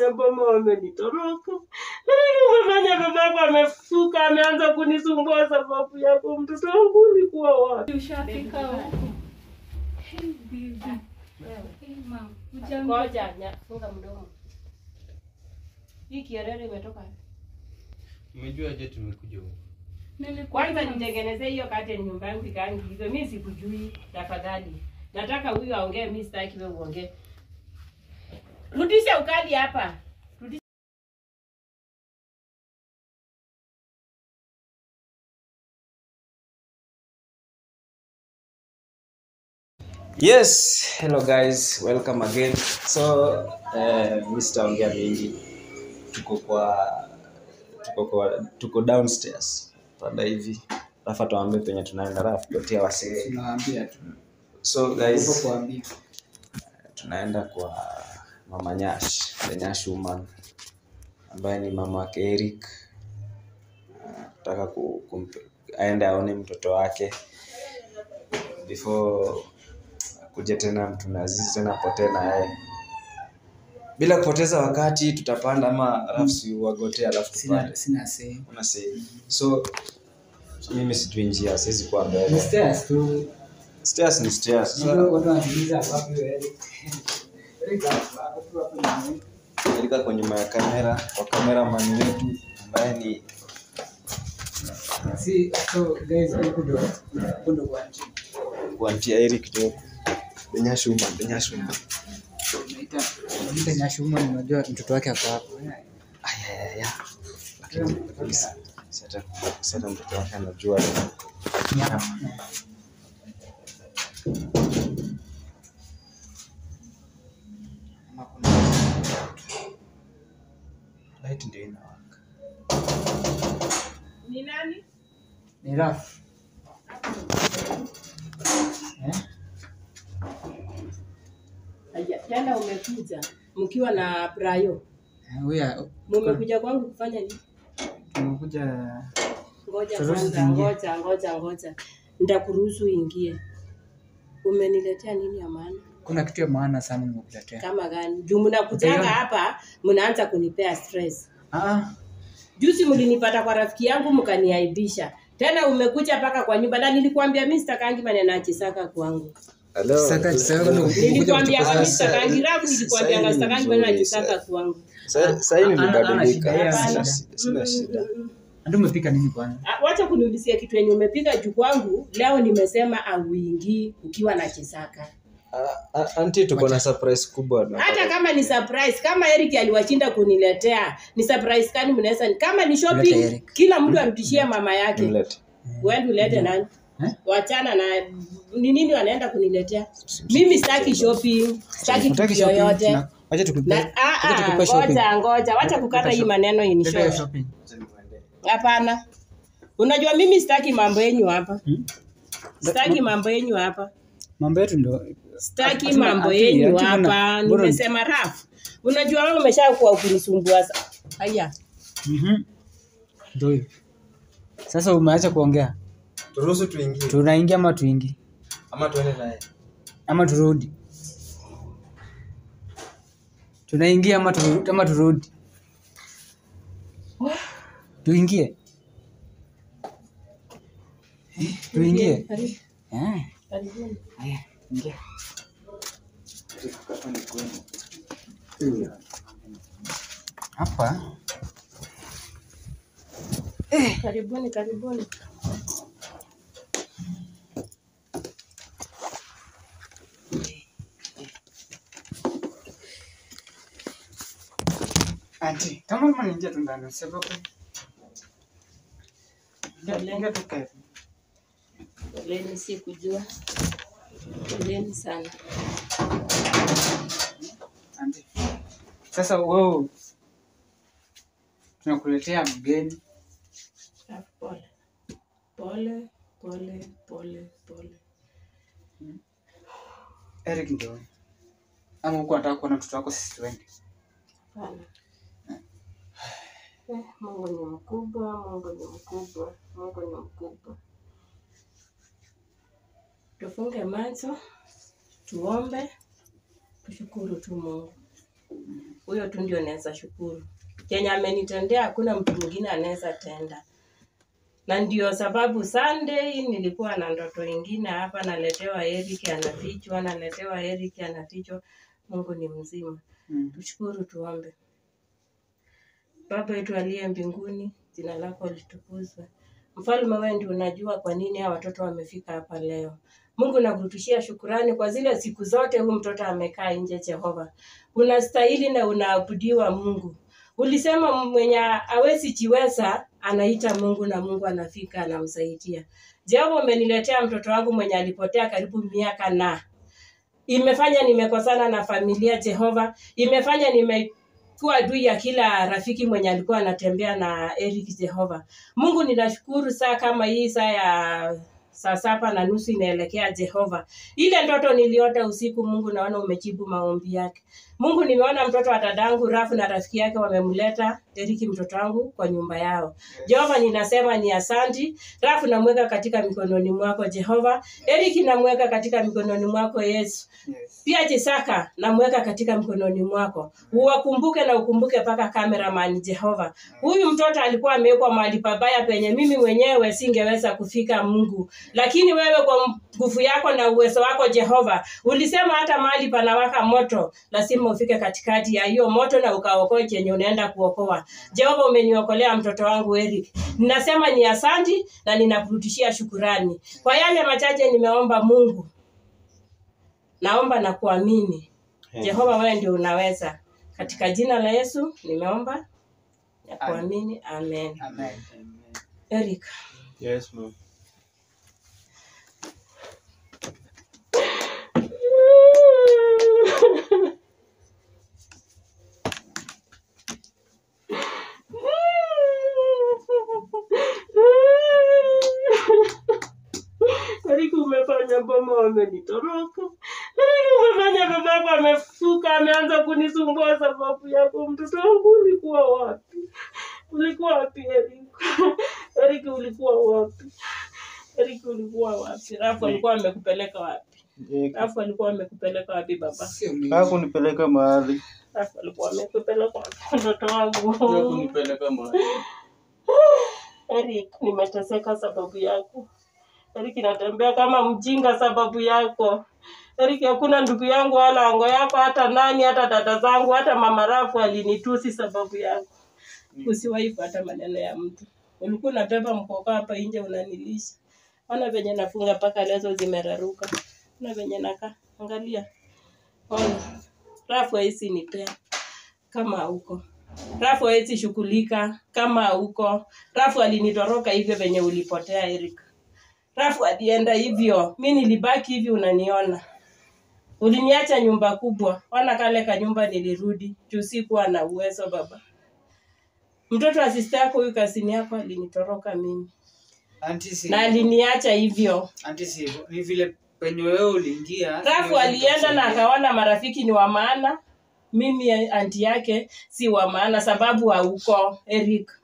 wenye boma wamenitoroka. Nini umefanya babako amefuka, ameanza kunisumbua sababu yako. Mtoto wangu ulikuwa wapi? Ushafika huko. Hey, baby. Hey, mom. Hujambo? Ngoja, nya- funga mdomo. Hii kierere imetoka wapi? Umejua je tumekuja huku? Nilikuwa Kwanza na- nitengenezee hiyo kate nyumba yangu ikaangi hivyo. Mimi sikujui, tafadhali. Nataka huyu aongee, mimi sitaki wewe uongee. Rudisha ukali hapa. Rudisha. Yes, hello guys, welcome again. So, eh, mi sitaongea mingi. Tuko kwa tuko kwa tuko downstairs. Panda hivi. Rafa tuambie penye tunaenda Rafa kutia wasee. Tunawaambia tu. So Hivyo guys, kuambia. tunaenda kwa Mama Nyash, the Nyash woman ambaye ni mama wake Eric. Nataka ku, kumpe, aende aone mtoto wake before kuja tena mtu nazizi tena potee na yeye. Bila kupoteza wakati tutapanda ama rafsi wagote alafu Sina tupande. sina sehemu. Una say. So mimi sijui njia, siwezi kuwa Ni mbele. stairs tu. Stairs ni stairs. Ndio Sasa watu wanajiuliza wapi wewe. Eric hapo tu hapo ni nilika kwa nyuma ya kamera kwa cameraman wetu ambaye ni si so guys huko ndo huko ndo kwa nchi. kuantia Eric tu. The Nyash woman, the Nyash woman. Naita naita nyashuma unajua mtoto wake ako hapo. Ayayaya. Lakini kabisa. Sasa sasa mtoto wake anajua Ama kuna light ndio inawaka. Ni nani? ni rafu. Eh? Aya, Tena umekuja mkiwa na Brayo. Huyu Mumekuja kwangu kufanya nini? tumekuja Ngoja Turuhusu kwanza, tuingie. ngoja ngoja ngoja. Nitakuruhusu uingie. Umeniletea nini ya maana? kuna kitu ya maana sana nimekuletea. Kama gani? Juu mnakujanga Utaiona. hapa mnaanza kunipea stress. Ah, Juzi mlinipata kwa rafiki yangu mkaniaibisha. Tena umekuja mpaka kwa nyumba na nilikwambia mimi sitakangi maneno ya chisaka kwangu. Hello. Sasa- sasa ndo- Nilikwambia kutupa mimi sasa. sitakangi rafu nilikwambia Sasa hii ni sitakangi maneno ya mzuri, chisaka sasa. kwangu. Sasa sasa hii Ana- ana shida, nimebadilika. yeye Sina ana shida, sina shida. ndio umepika nini kwanza? Ah, Wacha kuniulizia kitu yenye umepika juu kwangu. Leo nimesema auingii ukiwa na chisaka. Ah, ah, Auntie tuko na surprise kubwa na Hata kama ni surprise, kama Eric aliwashinda kuniletea, ni surprise gani mnaweza? Kama ni Mlete shopping, Eric. kila mtu arudishie mama yake. Nimlete. Wewe ulete nani? Eh? Wachana na ni nini wanaenda kuniletea? Mimi sitaki shopping, sitaki Hutaki kitu shopping? yoyote. Na- Wacha tukupe. Na ah Wacha ah, tukupe shopping. ngoja ngoja, wacha kukata hii maneno in Leta hiyo short. shopping. Hapana. Unajua mimi sitaki mambo yenyu hapa. Hmm? Sitaki mambo yenyu hapa. Mambo yetu ndo Sitaki Hatuna- mambo hatu- yenyu hatuna- hapa. bora- Nimesema rafu. Unajua wewe umeshakuwa ukinisumbua. sa- Haya. Mhm. Ndio hiyo. Sasa umeacha kuongea. Turuhusu tuingie Tunaingia ama tuingi ama tuende naye. ama turudi? Tunaingia ama turudi ama turudi? Tuingie. Eh, Tuingie. Karibu. Eh, Karibuni. haya, ingia. Hapa Karibuni, karibuni. Ati, kama kama ningia tu ndani sababu Ingia- ingia tu kae. Poleni, sikujua. Poleni sana. Ati. Sasa wewe tunakuletea mgeni Ah, Pole. Pole, pole, pole, pole. Eric ndio. Ama huko anataka kuona mtoto wako sisi tuende. Hapana. Eh, Mungu ni mkubwa, Mungu ni mkubwa, Mungu ni mkubwa. Tufunge macho, tuombe, tushukuru tu Mungu. huyo tu ndio naweza shukuru. Kenye amenitendea hakuna mtu mwingine anaweza tenda, na ndio sababu Sunday nilikuwa na ndoto ingine hapa, naletewa Eric anafichwa, naletewa Eric anafichwa. Mungu ni mzima. Mm. Tushukuru, tuombe. Baba yetu aliye mbinguni, jina lako litukuzwe. Mfalme, wewe ndio unajua kwa nini hawa watoto wamefika hapa leo. Mungu nakurudishia shukurani kwa zile siku zote huyu mtoto amekaa nje. Jehova, unastahili na unaabudiwa Mungu. Ulisema mwenye hawezi jiweza anaita Mungu na Mungu anafika anamsaidia. Jehova, umeniletea mtoto wangu mwenye alipotea karibu miaka na imefanya nimekosana na familia Jehova, imefanya nimekuwa adui ya kila rafiki mwenye alikuwa anatembea na Eric Jehova. Mungu ninashukuru saa kama hii saa ya saa saba na nusu inaelekea Jehova. Ile ndoto niliota usiku, Mungu naona umejibu maombi yake. Mungu nimeona mtoto wa dadangu Rafu na rafiki yake wamemleta Eriki mtoto wangu kwa nyumba yao. Jehova ninasema ni asanti. Rafu namweka katika mikononi mwako Jehova. Eriki namweka katika mikononi mwako Yesu. Yes. Pia Jisaka namweka katika mkononi mwako, uwakumbuke na ukumbuke mpaka cameraman Jehova. Huyu mtoto alikuwa amewekwa mahali pabaya penye mimi mwenyewe singeweza kufika Mungu, lakini wewe kwa nguvu yako na uwezo wako Jehova ulisema hata mahali panawaka moto lazima ufike katikati ya hiyo moto na ukaokoe chenye unaenda kuokoa. Jehova, umeniokolea mtoto wangu Eric, ninasema ni asanti na ninakurudishia shukurani kwa yale machache nimeomba Mungu naomba na kuamini Jehova, wewe ndio unaweza. Katika jina la Yesu nimeomba na kuamini, amen. Amen. Eric, Yes, ma'am. Eric, umefanya boma wamenitoroka. Eric, umefanya babako amefuka, ameanza kunisumbua sababu yako. Mtoto wangu ulikuwa wapi? Ulikuwa wapi Eric? Eric, ulikuwa wapi? Eric, ulikuwa wapi? Rafu alikuwa amekupeleka wapi? Rafu alikuwa amekupeleka wapi baba? Sio mimi. Hakunipeleka mahali. Rafu alikuwa amekupeleka wapi mtoto wangu? Hakunipeleka mahali. Eric, nimeteseka sababu yako. Eric, natembea kama mjinga sababu yako. Eric, hakuna ndugu yangu wala ango yako, hata nani, hata dada zangu, hata mama Rafu alinitusi sababu yako. Usiwahi pata maneno ya mtu. Ulikuwa unabeba mkoka hapa nje unanilisha. Ona venye nafunga mpaka lezo zimeraruka. Ona venye nakaa. Angalia. Ona. Rafu haisi nipea kama hauko. Rafu hawezi shughulika kama hauko. Rafu alinitoroka hivyo venye ulipotea Eric. Rafu alienda hivyo, mi nilibaki hivi, unaniona. Uliniacha nyumba kubwa, wana kale ka nyumba nilirudi juu sikuwa na uwezo baba. Mtoto wa sista yako huyu kasini yako alinitoroka mimi Auntie si. na aliniacha hivyo. Auntie si. Ni vile penye wewe uliingia. Rafu siwezi alienda na kukusaidia. akaona marafiki ni wa maana, mimi anti yake si wa maana, sababu hauko Eric.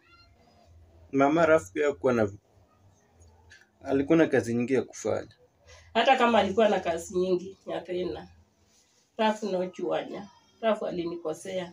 Mama Rafu pia hakuwa na alikuwa na kazi nyingi ya kufanya. hata kama alikuwa na kazi nyingi nyapena rafu nochuanya rafu alinikosea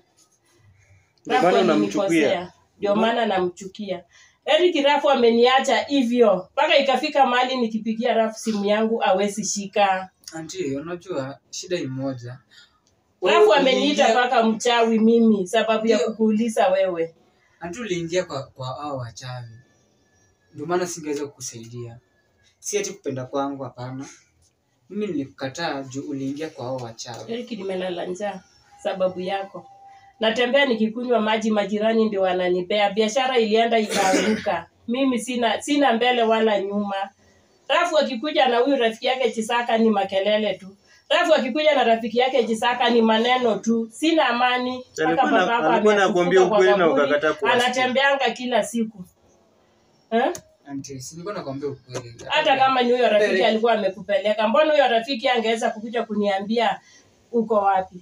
Ndio rafu maana alinikosea unamchukia. ndio maana namchukia Eric rafu ameniacha hivyo mpaka ikafika mahali nikipigia rafu simu yangu awezi shika Auntie, unajua shida ni moja. rafu Wewe ameniita uliingia- mpaka mchawi mimi sababu ya Ndio. kukuuliza wewe Auntie uliingia kwa kwa hao wachawi. Ndio maana singeweza kukusaidia. Si ati kupenda kwangu hapana. Mimi nilikukataa juu uliingia kwa hao wachawi. Eric nimelala njaa sababu yako natembea nikikunywa maji majirani ndio wananipea biashara ilienda ikaanguka mimi sina sina mbele wala nyuma rafu akikuja na huyu rafiki yake chisaka ni makelele tu rafu akikuja na rafiki yake chisaka ni maneno tu sina amani mpaka Alikuwa na- babako alikuwa amefufuka anakuambia kwa ukweli na kaburi, ukakataa kuwasikia. anatembeanga kila siku eh? Auntie, si nilikuwa nakwambia ukweli. hata kama ni huyo rafiki Derek. alikuwa amekupeleka mbona huyo rafiki angeweza kukuja kuniambia uko wapi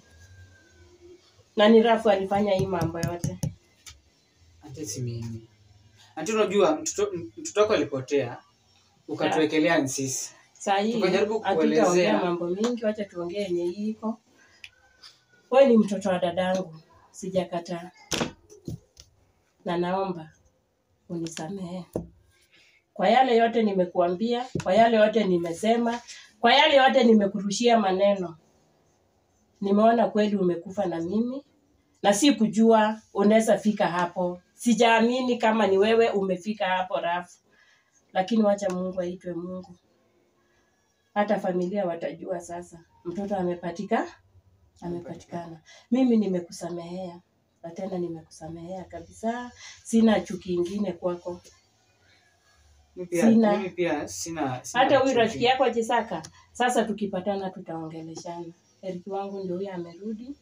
na ni rafu alifanya hii mambo yote Auntie si mimi. Auntie unajua mtoto mtoto wako alipotea ukatuwekelea ni sisi. saa hii Tukajaribu hatutaongea kuelezea. mambo mingi wacha tuongee yenye hii iko wewe ni mtoto wa dadangu sijakataa, na naomba unisamehe kwa yale yote nimekuambia, kwa yale yote nimesema, kwa yale yote nimekurushia maneno. Nimeona kweli umekufa na mimi, na si kujua unaweza fika hapo. Sijaamini kama ni wewe umefika hapo Rafu, lakini wacha Mungu aitwe Mungu. Hata familia watajua sasa mtoto amepatika amepatikana. Mimi nimekusamehea na tena nimekusamehea kabisa, sina chuki ingine kwako. Mimi pia, Sina. mimi pia sina, sina Hata huyu chuki. rafiki yako Chisaka, sasa tukipatana tutaongeleshana. Eriki wangu ndio huyo amerudi.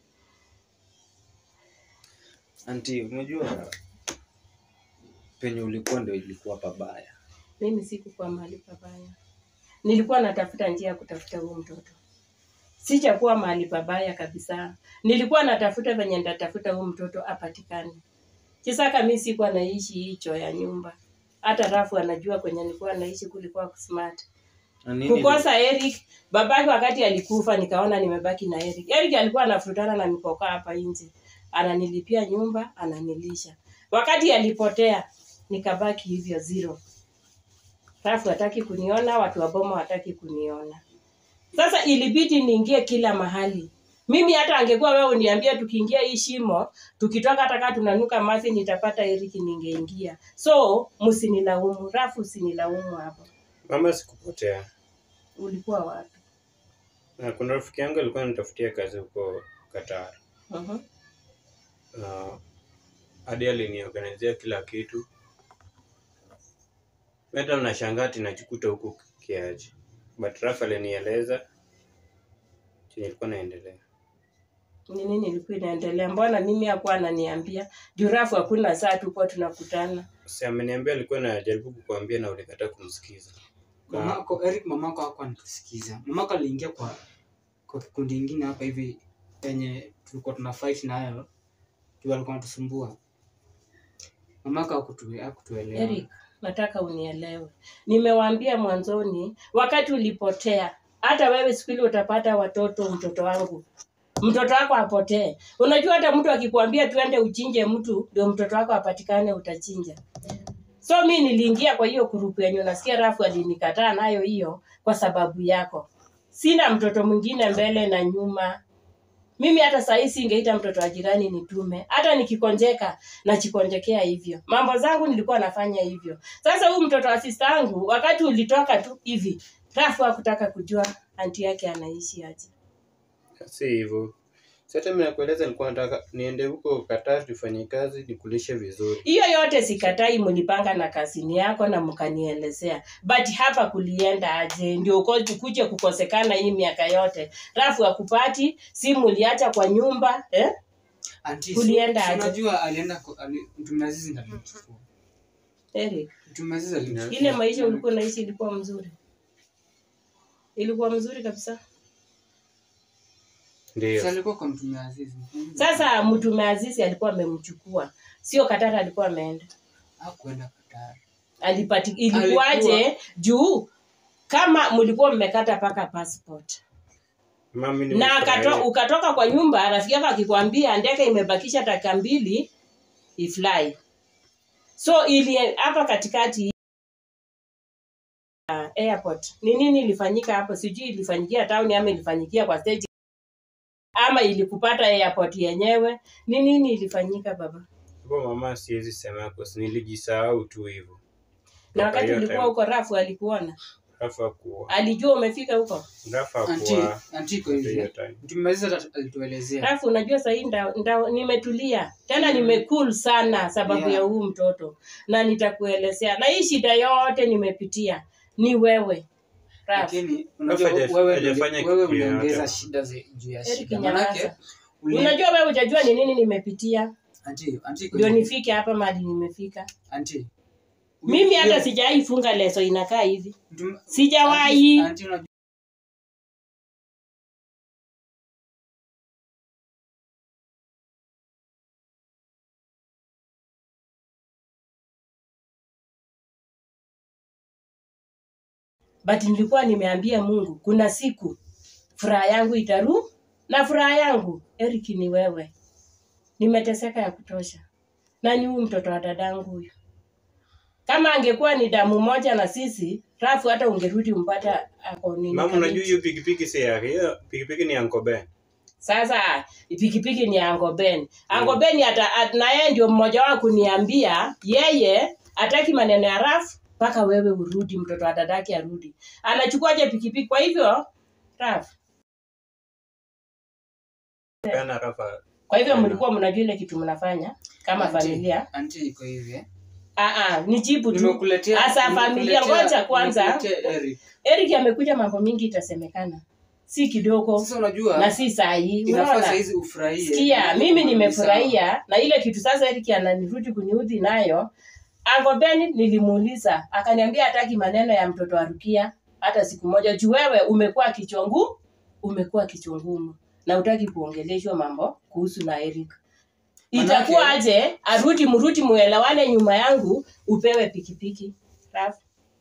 Anti, unajua penye ulikuwa ndio ilikuwa pabaya. Mimi sikukuwa mahali pabaya, nilikuwa natafuta njia ya kutafuta huyu mtoto. Sichakuwa mahali pabaya kabisa, nilikuwa natafuta venye nitatafuta huyu mtoto apatikane. Chisaka, mi sikuwa naishi hicho ya nyumba, hata Rafu anajua kwenye nilikuwa naishi kulikuwa smart. Na nini kukosa Eric. Babake wakati alikufa, nikaona nimebaki na Eric. Eric alikuwa anafurutana na mikoka hapa nje, ananilipia nyumba, ananilisha. Wakati alipotea, nikabaki hivyo zero. Rafu hataki kuniona, watu wa boma hataki kuniona. Sasa ilibidi niingie kila mahali. Mimi hata angekuwa wewe uniambia tukiingia hii shimo, tukitoka hata kama tunanuka mafi nitapata Eric ningeingia. So msinilaumu, Rafu usinilaumu hapo. Mama, sikupotea. Ulikuwa wapi? Na kuna rafiki yangu alikuwa anitafutia kazi huko Qatar. Uh-huh. na hadi aliniorganizia kila kitu. Hata mnashangaa ati najikuta huku kiaji, but Rafa alinieleza chenye ilikuwa naendelea. ni nini ilikuwa inaendelea? Mbona mimi hakuwa ananiambia? Jurafu hakuna saa tupo tunakutana. Si ameniambia alikuwa anajaribu kukuambia na ulikataa kumsikiza. Mamako Eric, mamako hakuwa anatusikiza. Mamako aliingia kwa kwa kikundi ingine hapa hivi penye tulikuwa tuna fight nayo, juu alikuwa anatusumbua. Mamako hakutu- hakutuelewa. Eric, nataka unielewe. Nimewaambia mwanzoni, wakati ulipotea, hata wewe siku ile utapata watoto, mtoto wangu mtoto wako apotee. Unajua hata mtu akikwambia tuende uchinje mtu ndio mtoto wako apatikane, utachinja. So mi niliingia kwa hiyo kurupu yenye unasikia Rafu alinikataa nayo hiyo kwa sababu yako. Sina mtoto mwingine mbele na nyuma. Mimi hata saa hii singeita mtoto wa jirani nitume. Hata nikikonjeka nachikonjekea hivyo. Mambo zangu nilikuwa nafanya hivyo. Sasa huyu mtoto wa sista yangu wakati ulitoka tu hivi, Rafu hakutaka kujua anti yake anaishi aje. Si hivyo. Si hata mimi nakueleza, nilikuwa nataka niende huko Qatar tufanye kazi nikulishe vizuri. Hiyo yote sikatai, mlipanga na kazini yako na mkanielezea, but hapa kulienda aje? Ndio uko kuje kukosekana hii miaka yote. Rafu akupati simu uliacha kwa nyumba eh? Auntie, Kulienda si- si aje? Unajua alienda kwa- ali- Mtume Azizi ndiye alimchukua. Eric, Mtume Azizi alimchukua. ile maisha ulikuwa unaishi ilikuwa mzuri, ilikuwa mzuri kabisa. Si Ndio. alikuwa kwa Mtume Azizi. Sasa mtume Azizi alikuwa amemchukua, sio Katara alikuwa ameenda Hakuenda Qatar. alipati ilikuwaje juu kama mlikuwa mmekata paka passport Mami na nimefurahia. akato, ukatoka kwa nyumba, rafiki yako akikwambia ndege imebakisha dakika mbili ifly. So ili hapa katikati uh, airport ni nini ilifanyika hapo? Sijui ilifanyikia town ama ilifanyikia kwa stage ama ilikupata airport yenyewe. Ni nini ilifanyika baba? Hapo mama, siwezi sema kwa sababu nilijisahau tu hivyo. Na Kwa wakati hiyo ulikuwa time- huko, Rafu alikuona, Rafa kuwa. alijua umefika huko. Rafa Auntie, kuwa. auntie iko hiyo hivi. time. Mtume Azizi ata- alituelezea. Alafu unajua sahii nda, nda, nimetulia tena nimecool sana sababu Yeah. ya huu mtoto, na nitakuelezea, na hii shida yote nimepitia ni wewe Raf. Lakini unajua haja- wewe hajafanya uli- wewe kitu yoyote. uliongeza shida ze- juu ya Eric shida. nyamaza. Manake uli- Unajua wewe hujajua ni nini nimepitia auntie, auntie iko ndio hivi. nifike hapa mahali nimefika. Auntie. Mimi hata Hiyo- sijawahi funga leso inakaa hivi, Mtume- sijawahi. Auntie- auntie unajua- but nilikuwa nimeambia Mungu kuna siku furaha yangu itaru na furaha yangu Eric ni wewe. nimeteseka ya kutosha na ni huyu mtoto wa dadangu huyu kama angekuwa ni damu moja na sisi rafu hata ungerudi umpata ako nini Mama, unajua Kamiti. hiyo pikipiki si yake, hiyo pikipiki ni Uncle Ben. Sasa pikipiki ni Angoben. Angoben ata at- na yeye ndio mmoja wao kuniambia yeye hataki maneno ya Raf mpaka wewe urudi, mtoto wa dadake arudi. Anachukuaje pikipiki? Kwa hivyo Raf, Peana Rafa. kwa hivyo Tena. mlikuwa mnajua ile kitu mnafanya kama Auntie, familia? auntie iko hivi eh. Ah ah, nijibu tu. Nimekuletea Asa familia, nimekuletea- ngoja kwanza. nimekuletea Eric. Eric amekuja, mambo mingi itasemekana, si kidogo Sasa unajua na si saa hii. inafaa Unaona? saa hizi ufurahie. Sikia, mimi Ni sawa. nimefurahia na ile kitu sasa Eric ananirudi kuniudhi nayo. Uncle Ben nilimuuliza, akaniambia hataki maneno ya mtoto wa Rukia hata siku moja. Juu wewe umekuwa kichongu, umekuwa kichungumu na utaki kuongeleshwa mambo kuhusu na Eric. Manake- Itakuwa aje arudi mrudi muelewane nyuma yangu upewe pikipiki. Raf.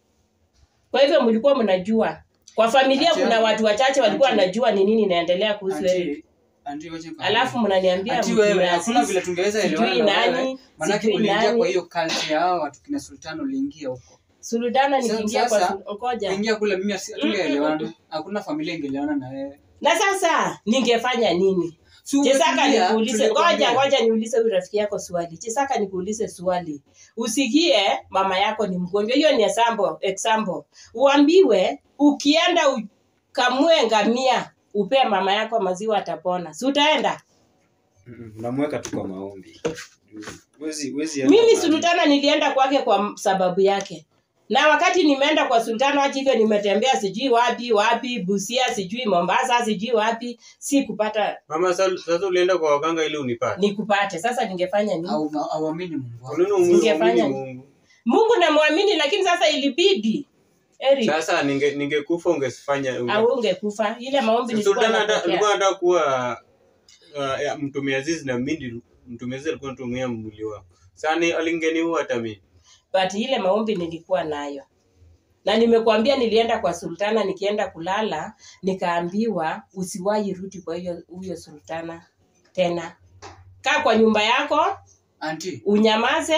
Kwa hivyo mlikuwa mnajua. Kwa familia Auntie, kuna watu wachache walikuwa auntie. wanajua ni nini inaendelea kuhusu Eric. Auntie, auntie, wacha nikwambie. Alafu mnaniambia Ati mtu wewe ya hakuna Aziz, vile tungeweza sijui elewana na wewe. nani, Manake sijui uliingia nani. kwa hiyo culture yao watu kina Sultan uliingia huko. Sultana Sa- nikiingia kwa sasa, Sul- ngoja. Uliingia kule mimi asi- hatungeelewana. Hakuna familia ingelewana na wewe. Na sasa ningefanya nini? Si Chisaka umetulia, nikuulize, tulikwambia. ngoja ngoja niulize huyu rafiki yako swali. Chisaka nikuulize swali. Usikie mama yako ni mgonjwa. Hiyo ni example, example. Uambiwe ukienda ukamue ngamia upe mama yako maziwa atapona. Si utaenda? Mm, Unamweka tu kwa maombi. Wezi, wezi enda Mimi mahali. Sultana nilienda kwake kwa sababu yake, na wakati nimeenda kwa Sultana hata hivyo nimetembea sijui wapi wapi, Busia sijui Mombasa sijui wapi, si kupata Mama, sa- sasa ulienda kwa waganga ili unipate. nikupate. Sasa ningefanya nini? Au auamini Mungu wako. Kwa nini umu- Ningefanya uamini nini? Mungu? Mungu namwamini, lakini sasa ilibidi Eric Sasa ninge ningekufa ungefanya unge- au ungekufa. Ile maombi nilikuwa Sultana hata- napokea. alikuwa anataka kuwa uh, ya, mtume Aziz na mimi mtume Aziz alikuwa anatumia mwili wako. Sasa ni alingeniua hata mimi. but ile maombi nilikuwa nayo na nimekuambia nilienda kwa sultana nikienda kulala nikaambiwa usiwahi rudi kwa hiyo huyo sultana tena kaa kwa nyumba yako Auntie, unyamaze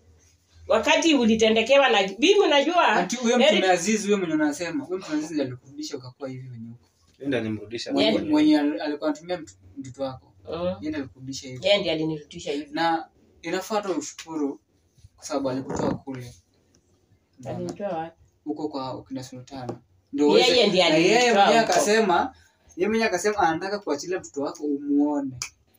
wakati ulitendekewa na mimi unajua auntie huyo Eric- mtume Aziz huyo mwenye unasema, huyo mtume Aziz alikurudisha ukakuwa hivi wenye uko. Enda nimrudisha Yeah. Mwenye mwenyewe. mwenye al- alikuwa anatumia mtu- mtoto wako. Mm, Yeye ndiye alikurudisha hivi. yeye ndiye alinirudisha hivi Na inafaa tu ushukuru kwa sababu alikutoa kule. Unaona? alinitoa wapi huko kwa ukina Sultana. Ndio uweze- Yeye ndiye na yeye alinitoa mwenyewe huko. akasema yeye mwenyewe akasema anataka kuachilia mtoto wako umuone.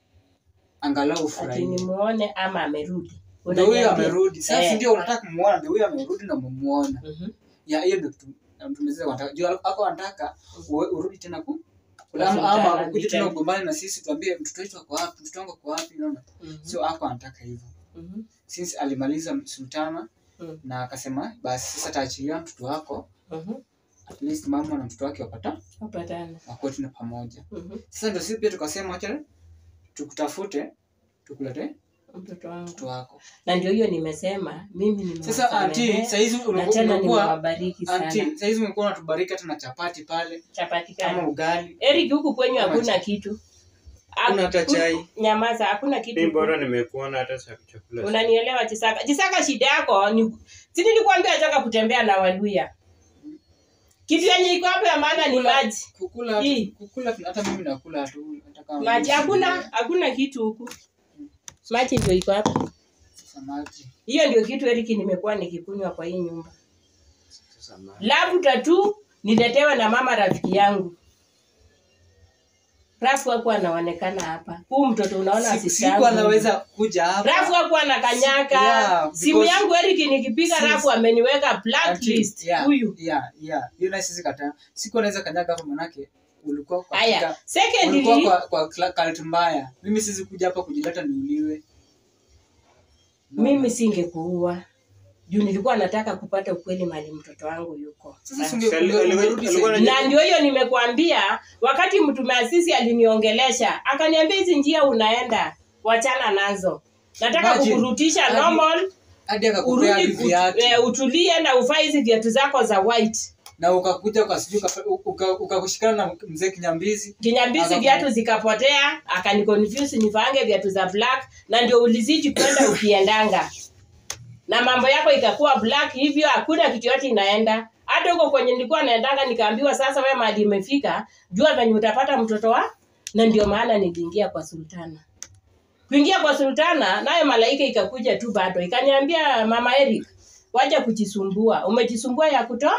Angalau ati ufurahie. nimuone ama amerudi Ndio huyo Unaniambia? amerudi. Sasa Eh. ndio unataka kumuona, ndio huyo amerudi na umemuona. Mhm. Ya hiyo ndio kitu mtumezea wanataka. Juu ako anataka uwe- urudi tena ku Kwa ama Sultana, ama ukuje tena nitende. ugombane na sisi tuambie mtoto wetu ako wapi, mtoto wangu ako wapi, unaona? Mhm. Sio ako anataka hivyo. Mhm. Since alimaliza Sultana Mm. na akasema basi sasa taachilia mtoto wako Mhm. at least mama na mtoto wake wapata Wapatane. wakuwe tena pamoja. Mhm. Sasa ndio sisi pia tukasema acha tukutafute tukulete mtoto wangu mtoto wako. na ndio hiyo nimesema mimi Sasa anti, nimewasamehe saizi na umekuwa tena umekuwa nimewabariki sana anti, saizi umekuwa unatubariki hata na chapati pale chapati kama kama ugali. Eric huku kwenyu Kama hakuna cha- kitu Hakuna hata Haku- chai. nyamaza hakuna kitu Mimi huku. bora nimekuona hata cha- chakula. unanielewa Chisaka Chisaka shida yako ni si nilikwambia nataka kutembea na Waluya kitu yenye iko hapo ya maana ni Kukula- maji Kukula Hii. kukula hata mimi nakula tu hata kama maji mimi hakuna si- hakuna kitu huku maji ndio iko hapa Sasa maji. hiyo ndio kitu Eric nimekuwa nikikunywa kwa hii nyumba Sasa ma- labuta tu niletewe na mama rafiki yangu Rafu hakuwa anaonekana hapa. Huu mtoto unaona Siku- asisi Siku yangu. anaweza kuja hapa. Rafu hakuwa anakanyaka. Yeah, Simu because- yangu Eric nikipiga Since- Rafu ameniweka Anti, blacklist. yeah, Huyu. Yeah, yeah. Hiyo na sisi kataa. Siku anaweza kanyaga hapa manake ulikuwa kwa Aya, ulikuwa secondly kwa kwa cla- cult mbaya. Mimi sisi kuja hapa kujileta niuliwe. No. mimi singekuua. Juu nilikuwa nataka kupata ukweli mali mtoto wangu yuko. sasa Rafu. singe Sali- alikuwa- ungerudi alikuwa sasa. na ndio hiyo nimekuambia wakati mtume asisi aliniongelesha akaniambia hizi njia unaenda wachana nazo nataka Imagine. kukurutisha Hadi- normal hadi akakupea urudi hadi ut, viatu. eh, utulie na uvae hizi viatu zako za white na ukakuja kwa sijui uka- uka- ukakushikana na mzee Kinyambizi. kinyambizi Aka- viatu zikapotea akaniconfuse nivange viatu za black na ndio ulizidi kwenda ukiendanga na mambo yako ikakuwa black hivyo hakuna kitu yote inaenda hata huko kwenye nilikuwa naendanga nikaambiwa sasa wewe mahali imefika jua venye utapata mtoto wa na ndio maana niliingia kwa sultana kuingia kwa sultana nayo malaika ikakuja tu bado ikaniambia mama eric waja kujisumbua umejisumbua ya kutoa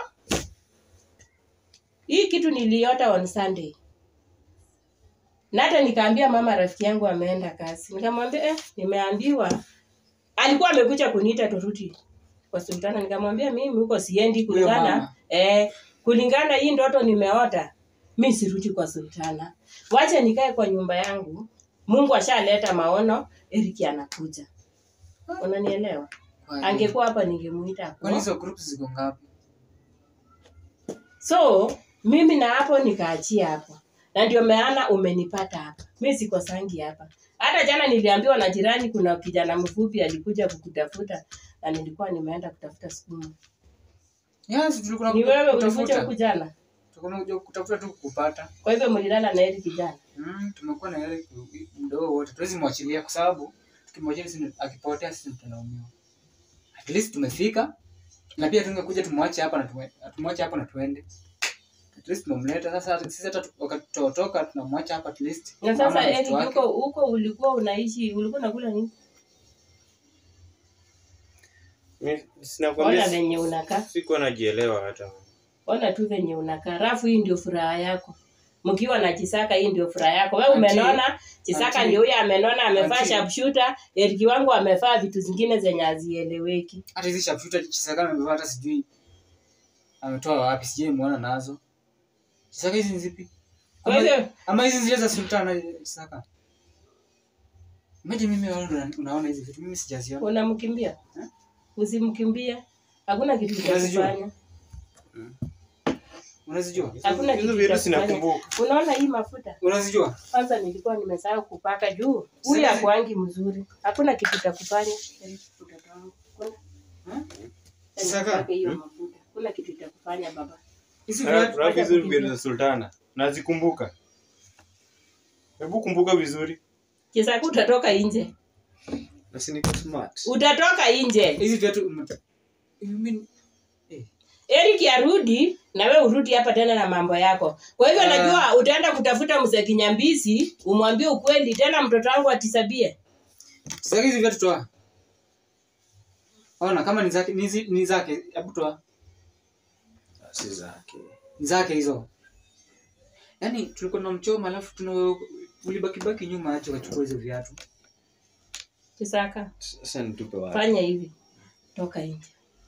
hii kitu niliota on sunday na hata nikaambia mama rafiki yangu ameenda kazi nikamwambia eh, nimeambiwa alikuwa amekuja kuniita turudi kwa sultana nikamwambia mimi huko siendi Huyo kulingana mama. eh, kulingana hii ndoto nimeota mi sirudi kwa sultana wacha nikae kwa nyumba yangu mungu ashaleta maono eriki anakuja unanielewa Kwani- angekuwa hapa ningemuita hapo. Kwani hizo groups ziko ngapi? so mimi na hapo nikaachia hapo na ndio maana umenipata hapa mi sikosangi hapa hata jana niliambiwa na jirani kuna kijana mfupi alikuja kukutafuta na nilikuwa nimeenda kutafuta sukuma Yes, tulikuwa ni wewe kutafuta. ulikuja huku jana Tulikuwa kuja kutafuta tu kupata. kwa hivyo mlilala na hili kijana Mm, tumekuwa na yale mdogo wote. Tuwezi mwachilia kwa sababu tukimwachilia sisi akipotea sisi tutalaumiwa. At least tumefika na pia tungekuja tumwache hapa na tuwe, tumwache hapa na tuende. At least tumemleta sasa hata- sisi hata tu- wakati tutatoka tunamwacha hapa at least. na Mama sasa na Eric mtoto wake. huko huko ulikuwa unaishi ulikuwa unakula nini Mi- ona sinakwambia si- venye unakaa sikuwa najielewa hata ona tu venye unakaa rafu hii ndio furaha yako mkiwa na chisaka hii ndio furaha yako we Auntie, umenona chisaka auntie, ndio huyo amenona amevaa auntie. sharpshooter eriki wangu amevaa vitu zingine zenye hazieleweki Hata hizi sharpshooter Chisaka amevaa hata sijui ametoa wapi sijui muona nazo. Chisaka hizi ni zipi? Kwa Ama- hivyo- Ama hizi zile za Sultana Chisaka. Imagine mimi wewe unaona hizi vitu mimi sijaziona. unamkimbia Eh? usimkimbie hakuna kitu cha Unazijua? kufanya Unazijua? hakuna hizo kitu vitu cha kufanya sinakumbuka unaona hii mafuta Unazijua? kwanza nilikuwa nimesahau kupaka juu huyu Sasa- akuangi mzuri hakuna kitu cha kufanya mtoto wangu Kuna- Hmm? Yaani Saka? upake hiyo mafuta hakuna kitu cha kufanya baba Hizi Ra- viatu rafu hizo viatu za sultana nazikumbuka hebu kumbuka vizuri kisaku utatoka nje Na si niko smart. utatoka nje hizi viatu ume- you mean eh Eric arudi na we urudi hapa tena na mambo yako. Kwa hivyo Ah. najua utaenda kutafuta mzee Kinyambizi umwambie ukweli tena mtoto wangu atisabie. sasa hizi viatu toa. Ona kama ni zake ni, zi- ni zake hebu toa. Si zake. Ni zake hizo. Yaani tulikuwa tunamchoma alafu tuna ulibaki baki nyuma aje wachukua hizo viatu. Kisaka, Sasa nitupe wapi? fanya hivi. Toka nje.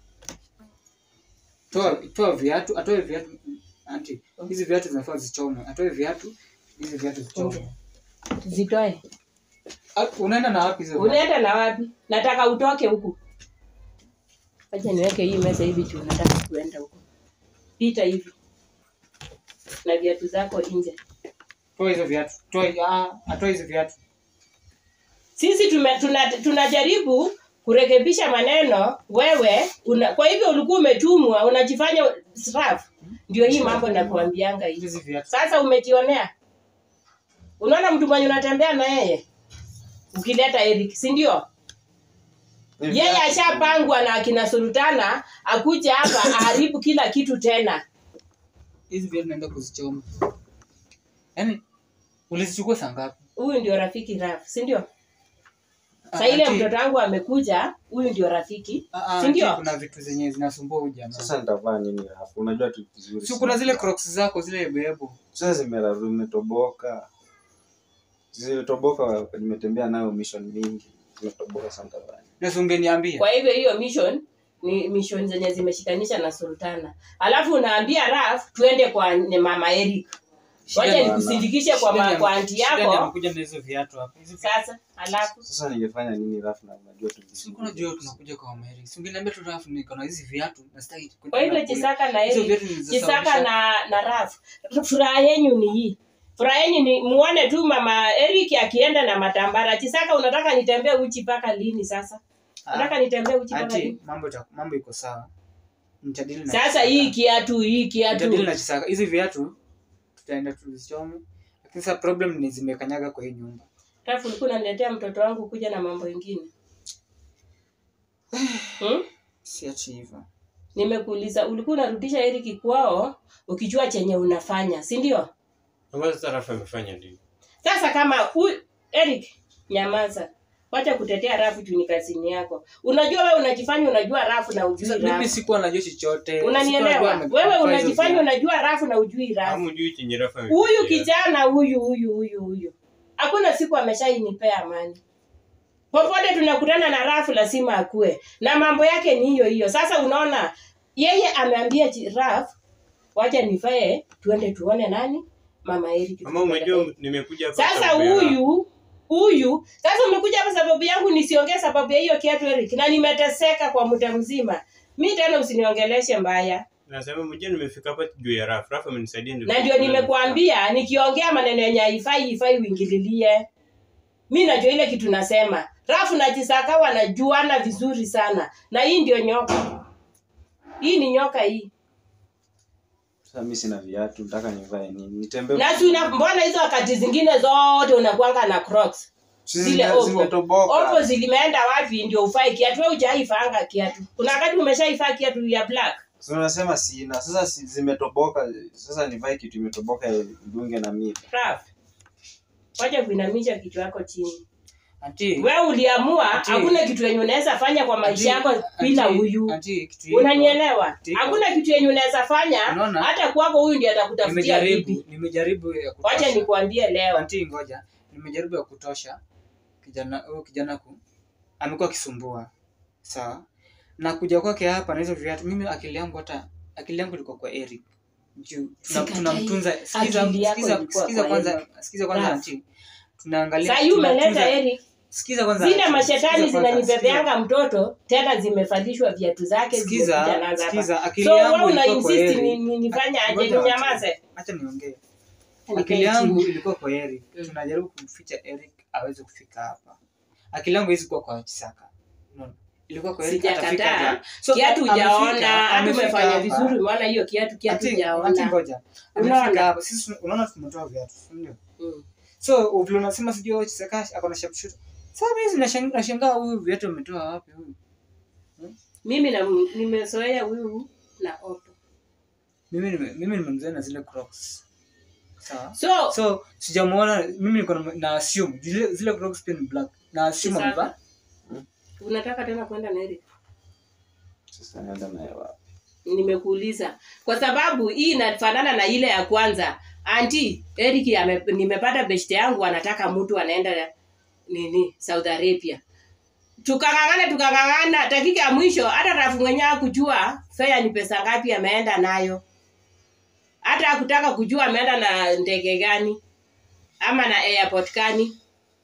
Toa toa viatu, atoe viatu anti. Hizi viatu zinafaa zichomwe. Atoe viatu, hizi viatu zichomwe. Nje. Zitoe. Ah, Unaenda na wapi hizo? viatu? Unaenda na wapi? Nataka utoke huku. Acha niweke hii meza hivi tu nataka kuenda huku. Pita hivi. Na viatu zako nje. Toa hizo viatu. Toa ah, atoe hizo viatu. sisi tume, tuna, tunajaribu kurekebisha maneno wewe una, kwa hivyo ulikuwa umetumwa unajifanya staff ndio hii mambo nakuambianga hivi Hizi viatu. sasa umejionea unaona mtu mwenye unatembea na yeye ukileta Eric si ndio yeye ashapangwa na akina sultana akuja hapa aharibu kila kitu tena Hizi viatu naenda kuzichoma. Yaani ulizichukua saa ngapi? huyu ndio rafiki raf si ndio Ah, sa ile ati- mtoto wangu amekuja huyu ndio rafiki ah, ah, si ndio? ati kuna vitu zenye zinasumbua huyu jamaa. Sasa nitavaa nini hapo? Unajua tu vizuri. Si kuna zile crocs zako zile ebebo. Sasa zimeraru zimetoboka. Zimetoboka nimetembea nayo mission mingi. Zimetoboka sana nitavaa. Na si ungeniambia. kwa hivyo hiyo mission ni mission zenye zimeshikanisha na sultana alafu unaambia raf tuende kwa ni mama eric wacha Shida ni- nikusindikishe kwa, shida ma- ni- kwa anti shida ni yako amekuja na hizo viatu hapa. Hizo viatu. sasa alafu Sasa ningefanya nini rafu na unajua tu Si kuna jua tunakuja kwa Amerika. Si ungeniambia tu rafu niko na hizi viatu na sitaki. kwenda kwa hivyo na kule. chisaka na Hizo eric viatu ni za chisaka sababisha- na na raf furaha yenyu ni hii furaha yenyu ni muone tu mama eric akienda na matambara chisaka unataka nitembee uchi mpaka lini sasa Ah, unataka nitembee uchi mpaka Ati lini mambo ita- mambo iko sawa. nitadili na Sasa Chisaka. hii kiatu hii nitadili kiatu na Chisaka. Hizi viatu tutaenda tuzichome, lakini sasa problem ni zimekanyaga kwa hii nyumba. Alafu ulikuwa unaniletea mtoto wangu kuja na mambo mengine. Hmm? Si ati hivyo. Nimekuuliza ulikuwa unarudisha Eric kwao ukijua chenye unafanya, si ndio? Ambazo sasa Rafa amefanya ndio. Sasa kama huyu Eric, nyamaza. Wacha kutetea rafu juu ni kazini yako. Unajua wewe unajifanya unajua rafu na ujui Sasa mimi rafu. sikuwa najua chochote. Sikuwa Unanielewa? najua ame- Wewe amefanya hizo unajifanya viatu. unajua rafu na ujui rafu. Hamjui chenye Rafa Huyu amepitia. kijana huyu huyu huyu huyu. Hakuna siku ameshainipea amani. Popote tunakutana na rafu lazima akue. Na mambo yake ni hiyo hiyo. Sasa unaona yeye ameambia ji- Raf wacha nifae tuende tuone nani mama Eric. Mama umejua nimekuja hapa Sasa sababu ya Rafa. huyu huyu sasa umekuja hapa sababu yangu nisiongee sababu ya hiyo kiatu Eric na nimeteseka kwa muda mzima. Mi tena usiniongeleshe mbaya. Nasema mjua nimefika hapa juu ya Rafa. Rafa amenisaidia ndio. na ndio nimekuambia nikiongea maneno yenye haifai ifai uingililie mi najua ile kitu nasema rafu na chisaka wanajuana vizuri sana na hii ndio nyoka hii ni nyoka hii Sasa mimi sina viatu, nataka nivae nini? Nitembee. na si una- mbona hizo wakati zingine zote unakwanga na crocs Si zile zime- opo zimetoboka. opo zilimeenda wapi ndio ufae kiatu we ujaifanga kiatu kuna wakati umeshaifaa kiatu ya black Si unasema sina. Sasa si, zimetoboka. Sasa nivae kitu imetoboka dunge na mimi. raf wacha kuinamisha kichwa yako chini Auntie, we uliamua Ati- hakuna kitu yenye unaweza fanya kwa maisha yako auntie, bila auntie, huyu auntie, kitu hiko. unanielewa Tiko. hakuna kitu yenye unaweza fanya Unaona? hata kwako huyu ndiye atakutafutia Nimejaribu, bibi nimejaribu ya wacha kutosha. nikuambie leo Auntie, ngoja. Nimejaribu ya kutosha. Kijana huyu kijana ku amekuwa akisumbua. Sawa? Na kuja kwake hapa na hizo viatu, mimi akili yangu hata akili yangu ilikuwa kwa Eric. Juu tuna- Sikatai. tunamtunza sikiza Akili yako sikiza ilikuwa sikiza kwa kwanza sikiza kwanza Raf. auntie. Tunaangalia saa hii umeleta tunatunza- Eric Sikiza kwanza. zile auntie, mashetani sikiza kwanza, zinanibebeanga mtoto tena zimevalishwa viatu zake Sikiza, zimekuja nazo hapa. sikiza, akili so yangu wewe una ilikuwa kwa insist Eric. ni- ni- nifanye aje Ngoja, ninyamaze Acha niongee. Nikae akili yangu chini. ilikuwa kwa Eric. Mm. Tunajaribu kumficha Eric aweze kufika hapa. Akili yangu hizi kuwa kwa Chisaka. Unaona? Ilikuwa kwa Eric atafika sijakataa hapa. So, kiatu amefika- hujaona hata amefika umefanya hapa. vizuri umeona hiyo kiatu kiatu Ati- ati hujaona ngoja. Unaona? Amefika hapa. Sisi unaona tumetoa viatu, si ndio? Mm. So vile unasema sijui wewe Chisaka ako na sharpshooter. Sasa mimi nashangaa nashangaa huyu viatu ametoa wapi huyu? mimi na nimezoea huyu na opo Mimi nime- mimi nimemzoea na zile Crocs. Sawa? so So sijamuona mimi niko na, na assume zile zile Crocs pia ni black. Na assume Chisaka. amevaa unataka tena kwenda na Eric Sasa naenda naye wapi? nimekuuliza kwa sababu hii inafanana na ile ya kwanza anti Eric ame, nimepata beshte yangu anataka mtu anaenda nini Saudi Arabia tukang'ang'ana tukang'ang'ana dakika ya mwisho hata rafu mwenyewe hakujua fea ni pesa ngapi ameenda nayo hata hakutaka kujua ameenda na ndege gani ama na airport gani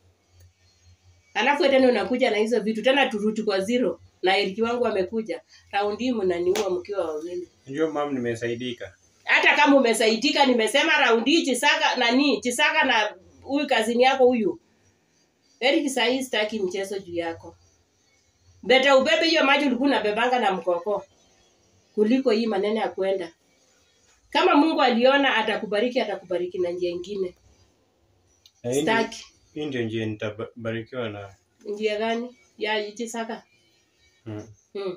alafu tena unakuja na hizo vitu tena turuti kwa zero na Eriki wangu amekuja raundi hii mnaniua mkiwa wawili Unajua mam nimesaidika. hata kama umesaidika nimesema raundi hii chisaka nani chisaka na huyu kazini yako huyu Eric sahii sitaki mchezo juu yako beta ubebe hiyo maji ulikuwa unabebanga na mkoko kuliko hii maneno ya kwenda kama mungu aliona atakubariki atakubariki na njia ingine Na hii ndio- staki Hii ndio njia nitabarikiwa na njia gani ya chisaka mm. hmm.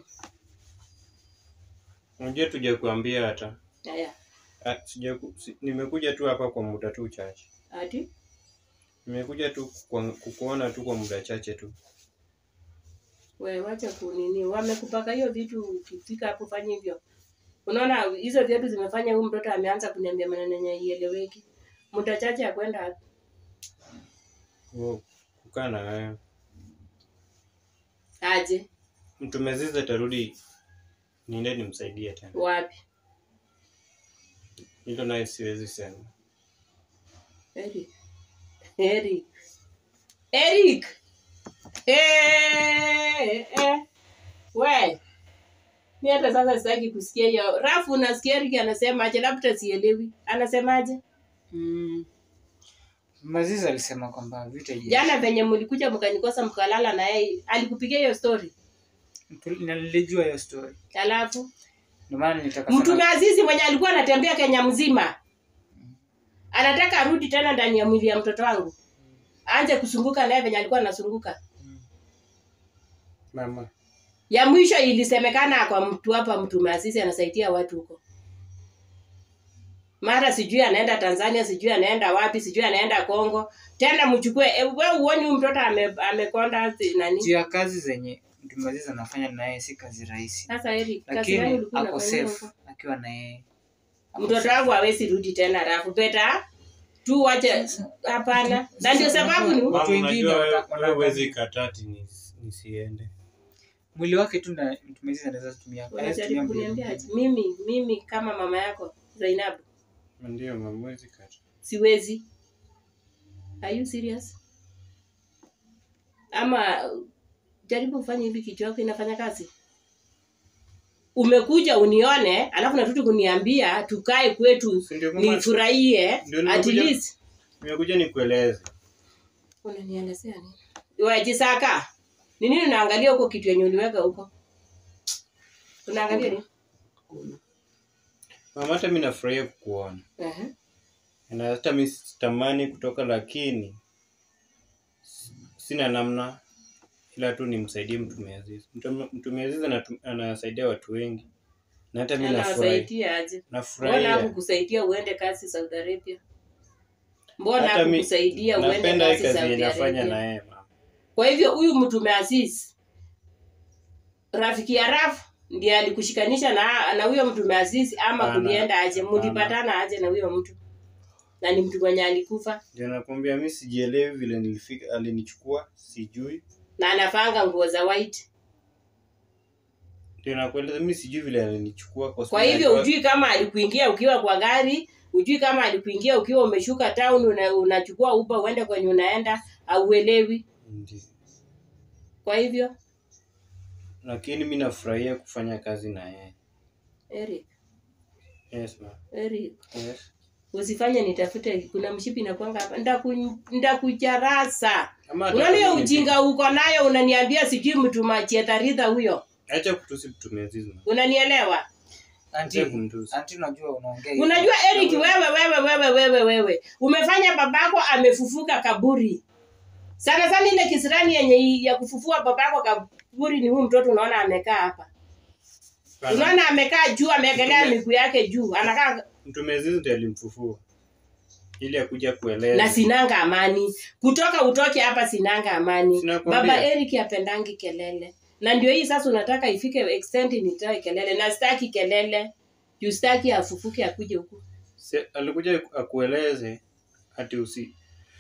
Unajua tuja kuambia hata haya Ah, sija ku- si, nimekuja tu hapa kwa muda tu chache. ati Nimekuja tu kwa, kukuona tu kwa muda chache tu. we wacha kunini wamekupaka hiyo vitu ukifika hapo fanya hivyo unaona hizo viatu zimefanya huyu mtoto ameanza kuniambia maneno yenye ieleweki muda chache ya kwenda wapi? Ku- Kukaa na wewe. aje Mtu meziza tarudi niende nimsaidie tena. wapi Hilo naye siwezi sema. Eric Eric Eric eh eh we mi hata sasa sitaki kusikia hiyo rafu unasikia Eric anasema aje labda sielewi anasemaje Mm. Mazizi alisema kwamba vita ijaisha. jana venye mlikuja mkanikosa mkalala na yeye alikupigia hiyo story Tu- Nilijua hiyo story. alafu Ndio maana nilitaka Mtume sana- Azizi mwenye alikuwa anatembea Kenya mzima anataka arudi tena ndani ya mwili ya mtoto wangu, aanze kusunguka naye venye alikuwa anasunguka. Mama. Ya mwisho ilisemekana kwa mtu hapa, Mtume Azizi anasaidia watu huko, mara sijui anaenda Tanzania, sijui anaenda wapi, sijui anaenda Kongo. Tena mchukue e, we uoni huyu mtoto ame, amekonda si- nani? juu ya kazi zenye Mtume Azizi anafanya na yeye si kazi rahisi, Sasa Eric, kazi lakini gani ulikuwa ako unafanyia safe huko? akiwa na yeye. Ako Mtoto safe. wangu hawezi rudi tena, rafu beta tu wache, hapana. Na ndio sababu ni Watu Mama, wengine unajua wewe- wata- wewe huwezi kataa ati nis- nisiende. mwili wake tu na Mtume Azizi anaweza tumia anaweza tumia unajaribu mbili kuniambia mbili. ati mimi mimi kama mama yako Zainabu Ndio mama, huwezi kataa. siwezi. Are you serious? Ama jaribu ufanye hivi, kichwa yako inafanya kazi. Umekuja unione, alafu natuti kuniambia tukae kwetu Si ndio mama? nifurahie Ndio at nimekuja- least. Nimekuja nikueleze. Unanielezea nini? Wewe Jisaka, ni nini unaangalia huko kitu yenye uliweka huko? Unaangalia nini? Mama, hata mimi nafurahia kukuona. Ehe. Na hata mimi sitamani kutoka, lakini sina namna, ila tu nimsaidie Mtume Azizi. Mtume Mtume Azizi anatu- anasaidia watu wengi, na hata mimi nafurahi, Anawasaidia aje? Mbona nafurahia. hakukusaidia uende kazi Saudi Arabia? Mbona Hata mi- hakukusaidia uende Napenda hii kazi kazi Saudi yenye nafanya Arabia? na yeye mama. Kwa hivyo huyu mtume Aziz rafiki ya Raf ndiye alikushikanisha na na huyo mtume Aziz ama Hapana. kulienda aje? Hapana. Mulipatana aje na huyo mtu? Na ni mtu mwenye alikufa Ndio nakwambia mimi sijielewi vile nilifika, alinichukua sijui. na anafanga nguo za white. Ndio nakueleza mimi sijui vile alinichukua kwa Kwa sababu hivyo alikuwa- ujui kama alikuingia ukiwa kwa gari, ujui kama alikuingia ukiwa umeshuka town, una, unachukua uba uende kwenye unaenda, auelewi. Ndio. Kwa hivyo Lakini mimi nafurahia kufanya kazi na yeye. Eric, Yes ma. Eric Yes. usifanye nitafute, kuna mshipi nakwanga hapa, ndaku- ndakucharasa. Ama hata Unaona hiyo kama ni- ujinga uko nayo, unaniambia sijui mtu machietaridha huyo, Acha kutusi Mtume Azizi. ma. unanielewa? Anti, Acha kumtusi. anti unajua unaongea hivyo. Unajua Eric, wewe wewe wewe wewe wewe umefanya babako amefufuka kaburi. Sana sana ile kisirani yenye ya kufufua babako kaburi ni huyu mtoto, unaona amekaa hapa, Hapana. unaona amekaa juu, ameegelea Mtume- miguu yake juu, anakaa Mtume Azizi ndiye alimfufua ili akuja kueleza. na sinanga amani. Kutoka utoke hapa, sinanga amani. Sinakwambia. Baba Eric apendangi kelele, na ndio hii sasa unataka ifike extent nitoe kelele, na sitaki kelele juu sitaki afufuke akuje huku. Si, alikuja akueleze ati usi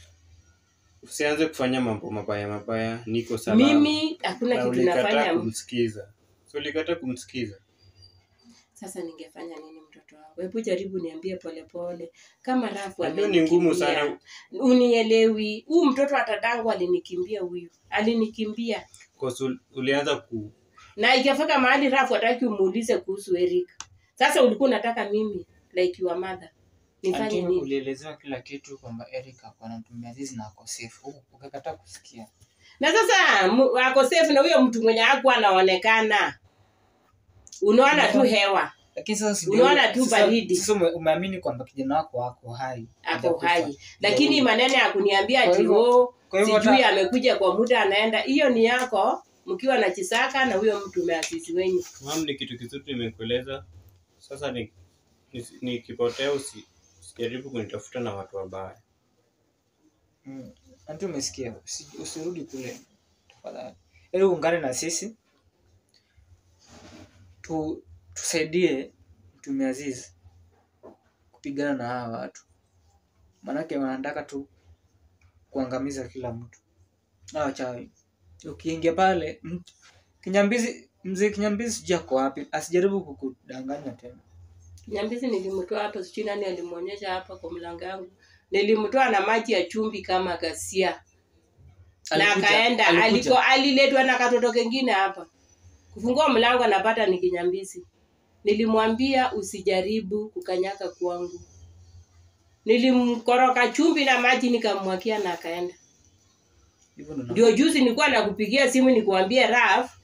usianze kufanya mambo mabaya mabaya, niko salama. Mimi hakuna na kitu ulikataa nafanya. kumsikiza. So ulikataa kumsikiza. Sasa ningefanya nini mtoto wangu? Hebu jaribu niambie polepole, kama rafu Najua ni ngumu amenikimbia. sana Unielewi, huu mtoto atadangu alinikimbia, huyu alinikimbia, kwa sababu ulianza ku na ikafika mahali rafu hataki umuulize kuhusu Eric. Sasa ulikuwa unataka mimi like your mother nifanye Anti, nini? ulielezewa kila kitu kwamba Eric ako na Mtume Azizi na ako safe. Huku ukakataa kusikia. na sasa mu- ako safe na huyo mtu mwenye hakuwa anaonekana, unaona tu hewa Lakini sasa si Unaona tu sasa- baridi. Sasa ume- umeamini kwamba kijana wako ako hai. ako Hajakufa. hai, lakini maneno ya kuniambia Kwa ati hivyo- oh, Kwa hivyo sijui hata- amekuja kwa muda anaenda, hiyo ni yako mkiwa na Chisaka na huyo mtu umeasisi wenyu. mam, ni kitu kizuri nimekueleza. Sasa ni ni- nikipotea usi usijaribu kunitafuta na watu wabaya. Mm. Anti umesikia, usi- usirudi kule tafadhali. Ili uungane na sisi tu, tusaidie Mtume Azizi kupigana na hawa watu, maanake wanataka tu kuangamiza kila mtu hawa wachawi. Ukiingia pale m- Kinyambizi, mzee Kinyambizi sijui ako wapi, asijaribu kukudanganya tena. Nyambizi nilimtoa hapa, sijui nani alimuonyesha hapa kwa mlango wangu. Nilimtoa na maji ya chumvi kama gasia na Alikuja- akaenda, alikuja. aliko aliletwa na katoto kengine hapa. Kufungua mlango anapata ni Kinyambizi. Nilimwambia usijaribu kukanyaka kwangu. Nilimkoroka chumvi na maji nikamwakia na akaenda. Hivyo ndo na- Ndio juzi nilikuwa nakupigia simu nikuambie Raf,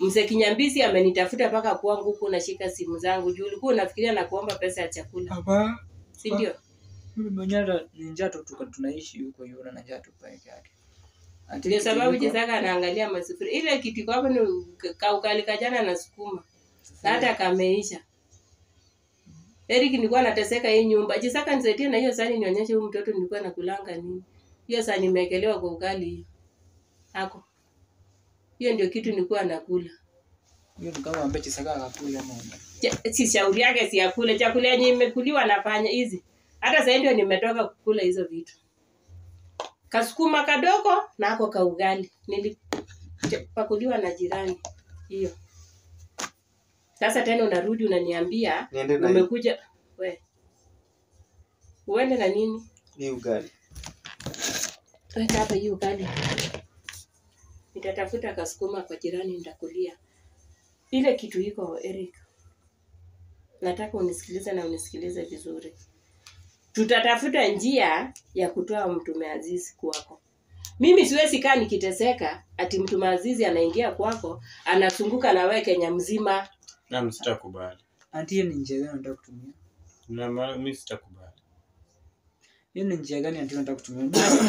mzee Kinyambisi amenitafuta mpaka kwangu huku unashika simu zangu juu ulikuwa unafikiria na kuomba pesa ya chakula Hapa si ndio mimi mwenyewe hata ni njaa tu tuko tunaishi huko hiyo na njaa tu peke yake. Ati ndio kitu sababu iko- Jisaka anaangalia masufuria ile kitu iko hapo ni kaukali kajana na sukuma na hata kameisha Eric nilikuwa nateseka hii nyumba. Jisaka nisaidie na hiyo sahani nionyeshe huyu mtoto nilikuwa nakulanga nini. Hiyo sahani imewekelewa kwa ugali hiyo. Hako. Hiyo ndio kitu nilikuwa nakula. hiyo ni kama ambaye Chisaka akakula ama Ja- Si shauri yake si akule. Chakula yenye imekuliwa nafanya hizi. Hata sasa ndio nimetoka kukula hizo vitu. Kasukuma kadogo na ako ka ugali. Nilipakuliwa na jirani. Hiyo. Sasa tena unarudi unaniambia Niende na hii- umekuja we. Uende na nini? hii ugali. Weka hapa hiyo ugali. Nitatafuta kasukuma kwa jirani nitakulia. Ile kitu iko Eric. Nataka unisikilize na unisikilize vizuri. Tutatafuta njia ya kutoa mtume Azizi kwako. Mimi siwezi kaa nikiteseka ati mtume Azizi anaingia kwako anazunguka na wewe Kenya mzima. Na sitakubali. Anti, hiyo ni njia gani unataka kutumia? Na ma- mimi sitakubali. Hiyo ni njia gani anti unataka kutumia?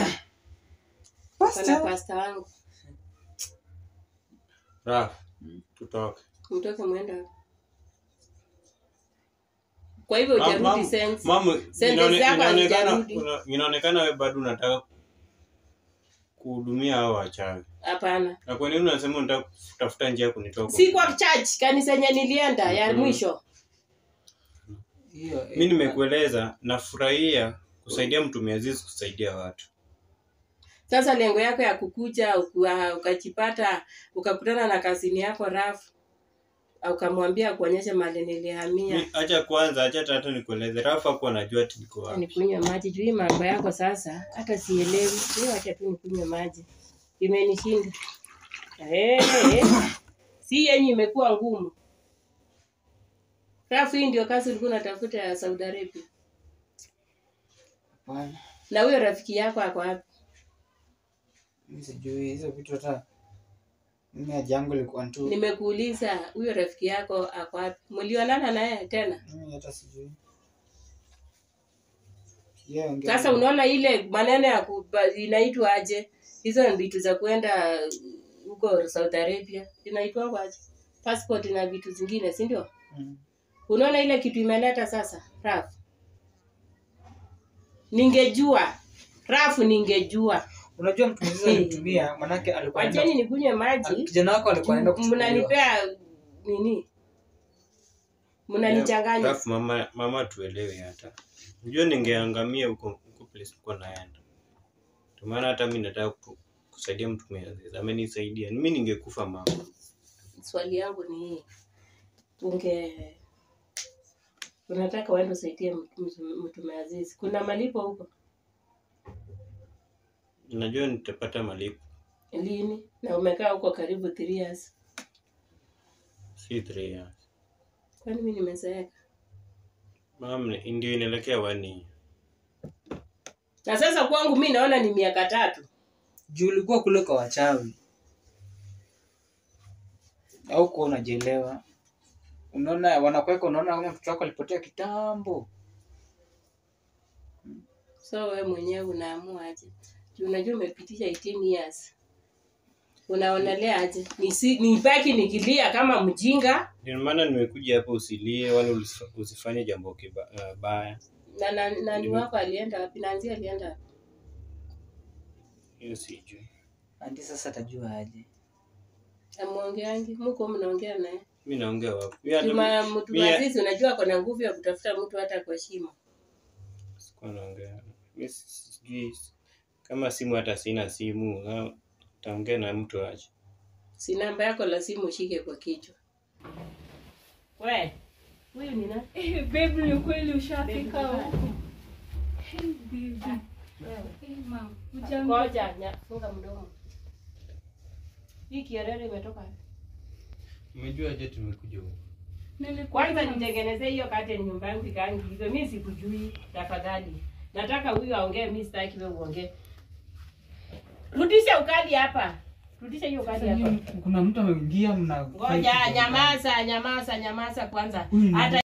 Kuna pasta wangu. Raf, tutoke. Mtoke mwenda. wapi? Kwa hivyo Mam- ujarudi mam- sense. Mamu, Sentence inaone- yako inaonekana hazijarudi. una- inaonekana wewe bado unataka kuhudumia hao wachawi. Hapana. Na kwa nini unasema unataka kutafuta njia ya kunitoa? kwa- Si kwa church kanisa yenye nilienda ya Mhm. mwisho. Hiyo Mimi nimekueleza nafurahia kusaidia mtumia Azizi kusaidia watu. Sasa lengo yako ya kukuja uka- ukajipata ukakutana na kazini yako rafu ukamwambia kuonyesha mali nilihamia Mi- Acha kwanza, acha tata nikueleze. Rafa hakuwa anajua ati niko wapi. nikunywe maji juu hii mambo yako sasa hata sielewi hiyo acha tu nikunywe maji imenishinda hey, si yenye imekuwa ngumu rafu hii ndio kazi ulikuwa unatafuta ya Saudi Arabia Hapana. na huyo rafiki yako ako wapi Mimi sijui hizo vitu hata mimi haja yangu ilikuwa tu nimekuuliza huyo rafiki yako ako wapi mlionana naye tena mimi hata sijui. Yeye ongea. Sasa unaona ile maneno ya kuba- inaitwa aje? Hizo ni vitu za kwenda huko Saudi Arabia inaitwa aje? Passport na vitu zingine, si ndio? Mm. Unaona ile kitu imeleta sasa, Raf. Ningejua Rafu, ningejua. Unajua mtu mzee alitumia manake alikuwa anaenda- Wacheni nikunywe al- maji, kijana wako alikuwa anaenda kuchukuliwa. mnanipea nini? Mnanichanganya. Rafa, mama, mama tuelewe hata. Unajua ningeangamia huko huko place uko naenda. Ndio maana hata mimi nataka ku- kusaidia mtumia Azizi. Amenisaidia. Mimi ningekufa mama. Swali yangu ni hii, unge unataka uende usaidie mtu- mtume Azizi, kuna malipo huko Najua nitapata malipo. lini? Na umekaa huko karibu three years, Si three years. kwani mimi nimezeeka? Mama, ndio inaelekea wani. Na sasa kwangu mi naona ni miaka tatu. Juu ulikuwa kule kwa wachawi. Au kuwa unajielewa. Unaona wanakuweka unaona kama mtoto wako alipotea kitambo. So wewe mwenyewe unaamua aje? Juu unajua umepitisha 18 years, unaonelea aje? Nisi, nibaki nikilia kama mjinga Ndio maana nimekuja hapa usilie wala usi- usifanye jambo kiba- uh, baya. na na- nani Nime- wako alienda wapi? Nanzi alienda wapi? Hiyo sijui. Andi sasa atajua aje. Amwongeangi muko mnaongea naye Mimi naongea wapi? Mimi hata Juma mtu mimi- Azizi, unajua ako na nguvu ya kutafuta mtu hata kwa shimo. sikuwa naongea. Mimi sijui kama simu hata sina simu. na Taongea na mtu aje. Si namba yako la simu ushike kwa kichwa. We, huyu ni nani? Eh, babe, ni kweli ushafika Babe, huku. Hey, baby. Hey, mom. Hujambo? Ngoja, nya- funga mdomo. Hii kierere imetoka wapi? Umejua aje tumekuja huko? Nilikuwa Kwanza na- nitengenezee hiyo kate nyumba yangu ikaangi hivyo. Mimi sikujui, tafadhali. Nataka huyu aongee, mimi sitaki wewe uongee. Rudisha ukali hapa. rudisha hiyo kadi Sasa hapa nyinyi kuna mtu ameingia mna ngoja nyamaza nyamaza nyamaza kwanza Huyu ni hata